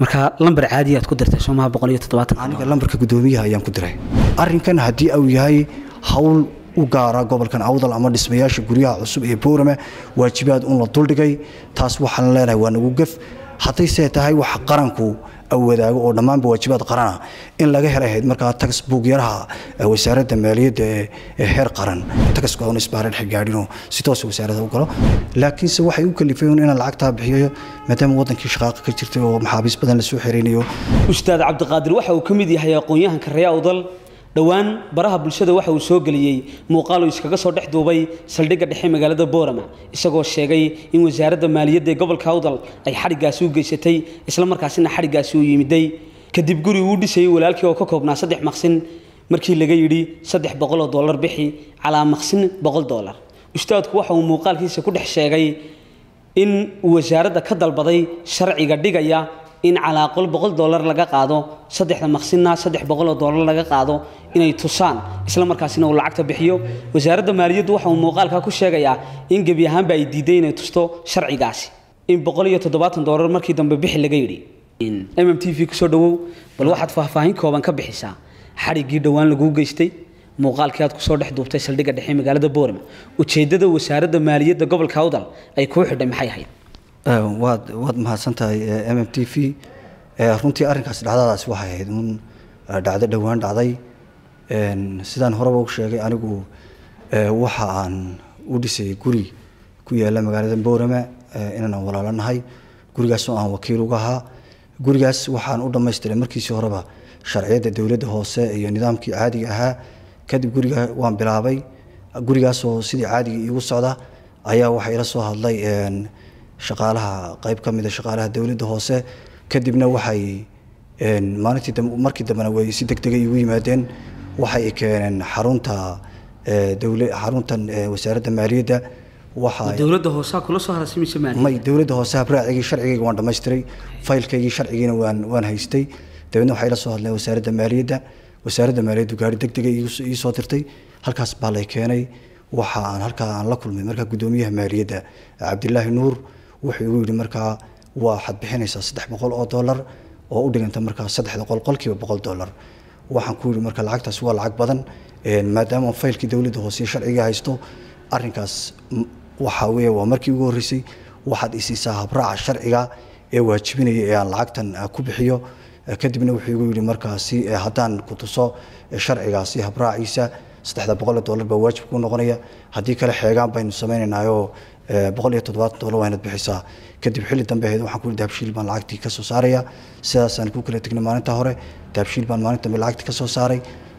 marka lambar caadi aad ku dirtay soomaha boqol iyo toddobaatan aniga lambarka guddoomiyaha ayaan ku diray arrinkan haddii uu yahay hawl u gaara gobolkan awdal ama dhismayaasha guryaha cusub ee boorame waajibaad un la duldhigay taas waxaan leenahay waa nagu gef haddayse tahay wax qaranku wadaago oo dhammaanba waajibaad qarana in laga helay ahayd markaa tax buugyaraha wasaaradda maaliyadda ee heer qaran taxka oon isbaaran xilgaadhinoo si toos wasaaradda u galo laakiinse waxay u kalifeen inaan lacagtaa bixiyo maadaama wadankii shaqaaqa ka jirtay oo maxaabiis badan lasoo xereynayo ustaad cabdiqaadir waxa uu ka mid yahay aqoon-yahanka ree awdal dhowaan baraha bulshada waxa uu soo geliyey muuqaal uu iskaga soo dhex duubay saldhigga dhexe magaalada boorama isagoo sheegay in wasaaradda maaliyadda ee gobolka awdal ay xadhiggaasi u geysatay isla markaasina xadhiggaasi uu yimiday kadib guri uu dhisayay walaalkii oo ka koobnaa saddex maqsin markii laga yidhi saddex boqoloo dollar bixi calaa maqsin boqol dollar ustaadku waxa uu muuqaalkiisa ku dhex sheegay in uu wasaaradda ka dalbaday sharciga dhigaya in calaaqol boqol dollar laga qaado saddexda maqsinna saddex boqoloo dollar laga qaado inay tusaan isla markaasina uu lacagta bixiyo wasaaradda maaliyaddu waxa uu muuqaalka ku sheegayaa in gebi ahaanba ay diiday inay tusto sharcigaasi in boqol iyo toddobaatan dollar markii dambe bixi laga yidhi m m t v kusoo dhawow bal waxaad faahfaahin kooban ka bixisaa xadhiggii dhowaan laguu geystay muuqaalkii aad kusoo dhex duubtay saldhigga dhexe magaalada boorama ujeeddada wasaaradda maaliyadda gobolka awdal ay kuu xidhay maxay ahayd waad waad mahadsan tahay m m t v runtii arrinkaas dhacdadaasi waxay ahayd un dhacdo dhowaan dhacday sidaan horeba u sheegay anigu waxa aan u dhisay guri ku yaala magaalada boorame inaan walaalanahay gurigaasoo aan wakiil uga ahaa gurigaas waxaan u dhamaystiray markiisii horeba sharciyadda dowladda hoose iyo nidaamkii caadiga ahaa kadib guriga waan bilaabay gurigaasoo sidii caadiga iigu socda ayaa waxaa ila soo hadlay shaqaalaha qayb ka mida shaqaalaha dowladda hoose kadibna waxay maalintii markii dambena way si degdega igu yimaadeen waxay keeneen xarunta dowla xaruntan wasaaradda maaliyadda waxa dowladda hoose kula soo harasimaysa maaliyadda may dowladda hoose habraacigii sharcigayga waan dhamaystiray faylkaygii sharcigiina waan waan haystay dabeedna waxay la soo hadleen wasaaradda maaliyadda wasaaradda maaliyaddu gaari degdega ii soo dirtay halkaas baa lay keenay waxa aan halkaa aan la kulmay markaa guddoomiyaha maaliyadda cabdilaahi nuur wuxuu igu yidhi markaa waxaad bixinaysaa saddex boqol oo dollar oo u dhiganta markaa saddexda qol qolkiiba boqol dollar waxaan ku yidhi marka lacagtaas waa lacag badan maadaama faylkii dowladda hoose sharciga haysto arrinkaas waxa weeye waa markii ugu horreysay waxaad isiisaa habraaca sharciga ee waajibinaya ee aan lacagtan ku bixiyo kadibna wuxuu igu yidhi markaasi haddaan ku tuso sharcigaasi habraaciisa saddexda boqol dollar baa waajib ku noqonaya haddii kale xeegaan baynu samaynaynaayo boqol iyo toddobaatan dollar waa inaad bixisaa kadib xilli dambe ahayd waxaan ku yidhi dahabshiil baan lacagtii ka soo saaraya sidaasaan ku kala tegnay maalinta hore dahabshiil baan maalinta dambe lacagtii ka soo saaray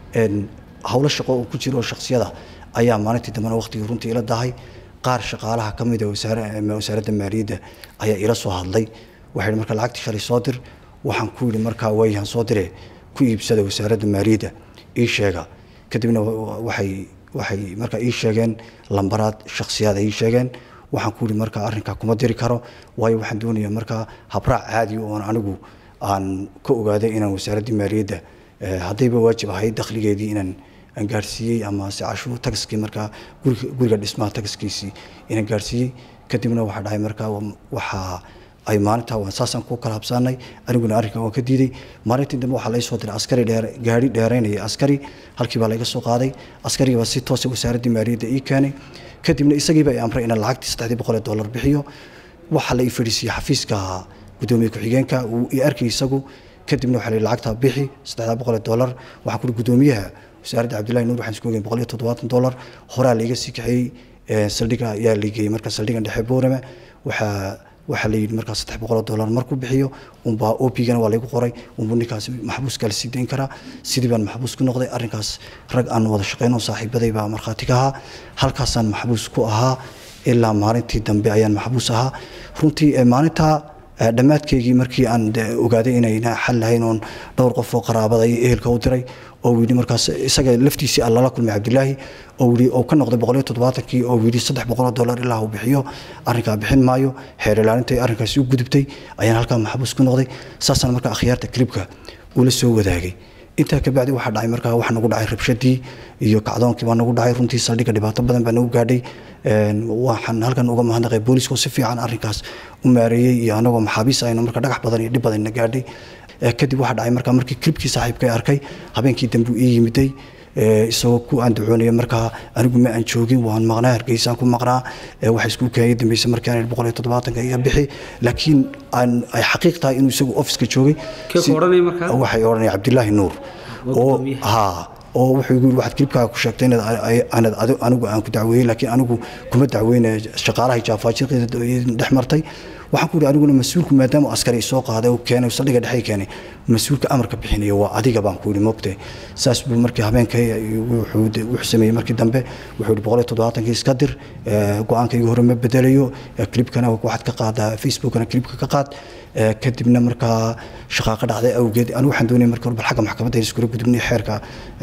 howlo shaqo oo ku jiro shaksiyada ayaa maalintii dambena waqtigii runtii ila dahay qaar shaqaalaha ka mid a wasaaradda maaliyadda ayaa ila soo hadlay waxay yidhi marka lacagtii shalay soo dir waxaan ku yidhi markaa wayhan soo dire ku iibsada wasaaradda maaliyadda ii sheega kadibna waxay waxay markaa ii sheegeen lambaraad shaksiyaad ay ii sheegeen waxaan ku yidhi markaa arrinkaa kuma diri karo waayo waxaan doonayaa markaa habraac caadi oon anigu aan ka ogaaday inaan wasaaraddii maaliyadda haddayba waajib ahayd dakhligeedii inaan aan gaarsiiyey ama se cashuur taxiskii markaa guriga guriga dhismaha taxiskiisii inaan gaarsiiyey kadibna waxaa dhahay markaa waxaa ay maalintaa waan saasaan ku kala habsaanay aniguna arrinkan waan ka diiday maalintii dambe waxaa laga soo diray askari dheer gaari dheeraynaya askari halkii baa laga soo qaaday askarigii baa si toosa wasaaraddii maaliyadda ii keenay kadibna isagiiba ay amray inaan lacagtii saddexdii boqol ee dollar bixiyo waxaa la ii fadhiisiyey xafiiska gudoomiye ku-xigeenka uu ii arkay isagu kadibna waxaa la yidhi lacagtaa bixi saddexdaa boqol ee dollar waxaan ku gudoomiyaha wasaaradda cabdillahi nuur waxaan isku ogeyn boqol iyo toddobaatan dollar horaa laiga sii kaxeeyey saldhiga ayaa lageeyey marka saldhigan dhexe boorame waxaa waxaa la yidhi markaa saddex boqol oo dollar markuu bixiyo unbaa opigana waa laygu qoray unbuu ninkaasi maxbuuska la sii dayn karaa sidii baan maxbuus ku noqday arrinkaas rag aan wada shaqeyn oo saaxiibaday baa markhaati ka ahaa halkaasaan maxbuus ku ahaa ilaa maalintii dambe ayaan maxbuus ahaa runtii maalintaa dhammaadkeygii markii aan ogaaday inayna xal lahayn oon dhowr qof oo qaraabada iyo ehelka u diray oo yidhi markaas isaga laftiisii aan lala kulmay cabdilaahi oo yidhi oo ka noqday boqol iyo toddobaatankii oo yidhi saddex boqol oo dollar ilaa uu bixiyo arrinkaa bixin maayo xeer ilaalintay arrinkaasi u gudubtay ayaan halkaa maxbuus ku noqday saasaan markaa akhyaarta klibka ula soo wadaagay intaa kabacdi waxaa dhacay markaa waxa nagu dhacay rabshadii iyo kacdoonkii baa nagu dhacay runtii saldhigga dhibaato badan baa nagu gaadhay waxaan halkan uga mahadnaqay booliiska oo si fiican arrinkaas u maareeyey iyo anagoo maxaabiis aynu marka dhagax badan iyo dhib badanna gaadhay kadib waxaa dhacay markaa markii klibkii saaxiibkay arkay habeenkii dambe ii yimiday isagoo ku aandacoonaya markaa anigu ma aan joogin waan maqnaa hargeysaan ku maqnaa waxa isku keenay dambayse markii aan boqol iyo toddobaatanka iga bixi laakiin aan ay xaqiiq tahay inuu isagu ofiska joogay waxay odhanaya cabdilaahi nuur oo haa oo wuxuu igu yiri waxaad klibkaaga ku sheegtay inaad anigu aan ku dacweeyey laakiin anigu kuma dacweynaya shaqaalaha jaafaajirkeeda dhex martay waxaan ku yidhi aniguna mas-uulku maadaama askari soo qaaday oo keenay saldhiga dhexe keenay mas-uulka amarka bixinaya waa adiga baan ku yidhi moogte saas buu markii habeenkay wuxuu sameeyey markii dambe wuxuu yidhi boqol iyo toddobaatankii iska dir go-aankayga hore ma bedelayo klibkana waxaad ka qaadaa facebookana klibka ka qaad kadibna markaa shaqaaqa dhacday awgeed anigu waxaan doonaya markii hore bal xagga maxkamadda iskula gudubnay xeerka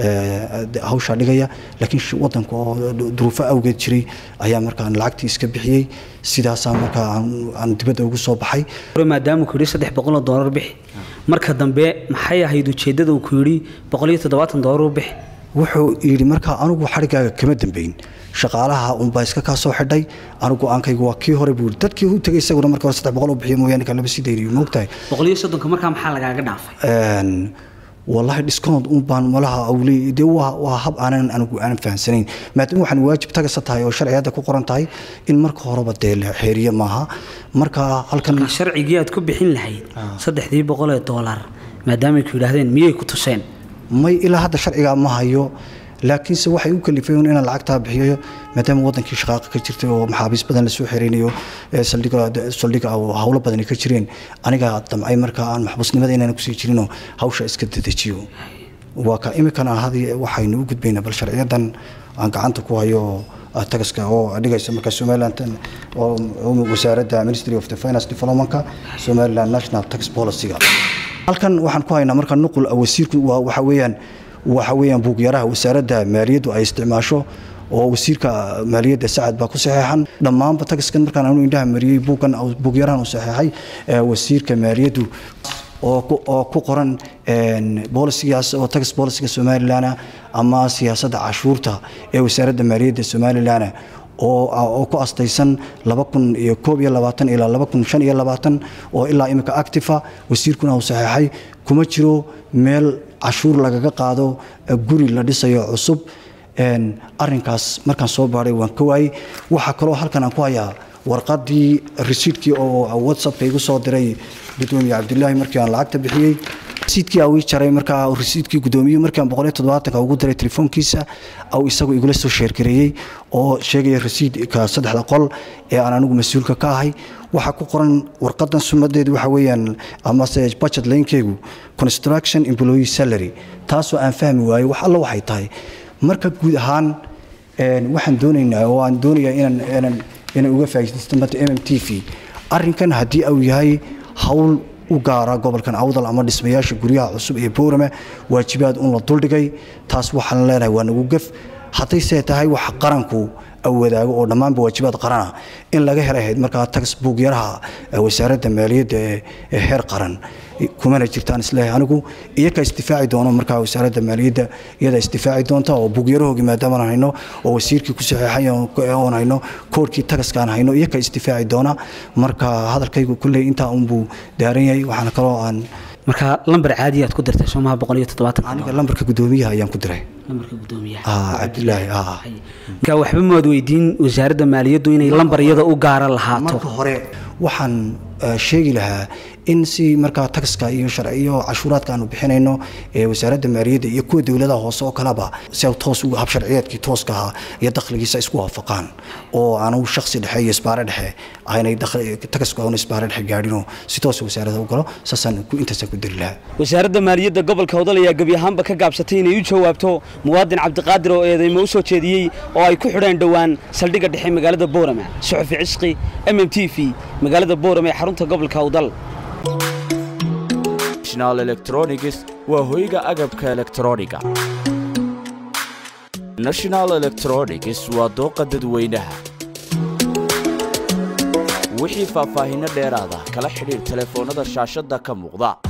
hawshaa dhigaya laakiin wadanka oo duruufo awgeed jiray ayaa markaan lacagtii iska bixiyey sidaasaa markaa aan dibadda ugu soo baxay maadaama ku yidhi saddex boqol oo doolar bixi marka dambe maxay ahayd ujeeddada uu ku yidhi boqol iyo toddobaatan doolar u bixi wuxuu yidhi markaa anigu xadhigaaga kama dambeyn shaqaalaha unbaa iska kaa soo xidhay anigu go-aankaygu waa kii hore buu yidhi dadkii u tegay isaguna marka hore saddex boqol u bixiyo mooyaane kan laba sii dayriyo moogtahay boqol iyo soddonka markaa maxaa lagaaga dhaafay wallahi discount un baan malaha awley dee waa waa hab aanan anigu aanan fahansanayn maadaama waxaan waajib tagasa tahay oo sharciyada ku qoran tahay in marka horeba dee la xeeriye maaha marka halkan sharcigii aad ku bixin lahayd saddexdii boqol ee doolar maadaamay ku yidhaahdeen miyay ku tuseen may ilaa hadda sharcigaa ma hayo laakiinse waxay u kalifeen inaan lacagtaa bixiyo maadaama wadankii shaqaaqa ka jirtay oo maxaabiis badan lasoo xereynayo saldhiga howlo badani ka jireen anigaa damcay markaa aan maxbuusnimada inaan kusii jirinoo hawsha iska dedejiyo waa ka iminkana hadi waxaynu u gudbaynaa bal sharciyadan aan gacanta ku hayo tagaska oo dhigaysa marka somaliland oo wasaaradda ministry of the finance developmentka somaliland national tax policyga halkan waxaan ku haynaa marka nuqul wasiirku waxa weeyaan waxa weeyaan buugyaraha wasaaradda maaliyaddu ay isticmaasho oo wasiirka maaliyadda sacad baa ku saxeexan dhammaanba tagiskan markaan anu indhaha mariyey buuggan buugyarahan uu saxeexay wasiirka maaliyaddu oo ku qoran bolisigaas oo tax bolisiga somalilan ama siyaasadda cashuurta ee wasaaradda maaliyadda somalilan oo ku astaysan laba kun iyo koob iyo labaatan ilaa laba kun shan iyo labaatan oo ilaa imika actifa wasiirkuna uu saxeexay kuma jiro meel cashuur lagaga qaado guri la dhisayo cusub arinkaas markaan soo baadhay waan ka waayey waxaa kaloo halkan aan ku hayaa warqadii resiidkii oo whatsappka igu soo diray gudoomiye cabdilaahi markii aan lacagta bixiyey resiidkii au ii jaray markaa resiidkii gudoomiyuhu markii aan boqol iyo toddobaatanka ugu diray telefoonkiisa au isagu igula soo sheergareeyey oo sheegaya resiidka saddexda qol ee aan anigu mas-uulka ka ahay waxaa ku qoran warqadan sumadeedu waxa weeyaan amase budget laynkeygu construction employee salary taasoo aan fahmi waayey wax alla waxay tahay marka guud ahaan waxaan doonaynaa oo aan doonayaa inaan inaan inaan uga faa'iidaysto mata m m t v arrinkan haddii uu yahay hawl u gaara gobolkan awdal ama dhismayaasha guryaha cusub ee boorame waajibaad un la duldhigay taas waxaan leenahay waa nagu gef haddayse tahay wax qaranku wadaago oo dhammaanba waajibaad qarana in laga helay ahayd markaa tax buugyaraha wasaaradda maaliyadda ee heer qaran kumana jirtaan isleeyahay anigu iyakaa isdifaaci doono markaa wasaaradda maaliyadda iyadaa isdifaaci doonta oo buugyarahoogii maadaamaan hayno oo wasiirkii ku saxeexay oon hayno koorkii tagaskaan hayno iyakaa isdifaaci doona marka hadalkaygu kulley intaa unbuu daaran yahay waxaana kaloo aan marka lambar caadi aad ku dirtay soomaha boqol iyo toddobaatan aniga lambarka gudoomiyaha ayaan ku diray lambarka gudoomiyaha cabdilaahi marka waxba maad weydiin wasaaradda maaliyaddu inay lambar iyada u gaara lahaato marka hore waxaan sheegi lahaa in si markaa taxka iyo sharciyo cashuuraadka aanu bixinayno ee wasaaradda maaliyadda iyo kuwa dowladaha hoose oo kaleba si toos hab sharciyeedkii tooska ahaa iyo dakhligiisa isku waafaqaan oo aanu shaksi dhexe iyo isbaare dhexe aynay taxku aanu isbaare dhexe gaadhinoo si toos wasaaradda u galo saasaan intaasaan ku diri lahaa wasaaradda maaliyadda gobolka hodol ayaa gebi ahaanba ka gaabsatay inay u jawaabto muwaadin cabdiqaadir oo eedeymo u soo jeediyey oo ay ku xidheen dhowaan saldhigga dhexe magaalada boorama suxufi cisqi m m t v magaalada boorama ee xarunta gobolka awdal national electronics waa hoyga agabka elektrooniga national electronics waa dooqa dadweynaha wixii faahfaahinno dheeraada kala xidhiir telefoonnada shaashadda ka muuqda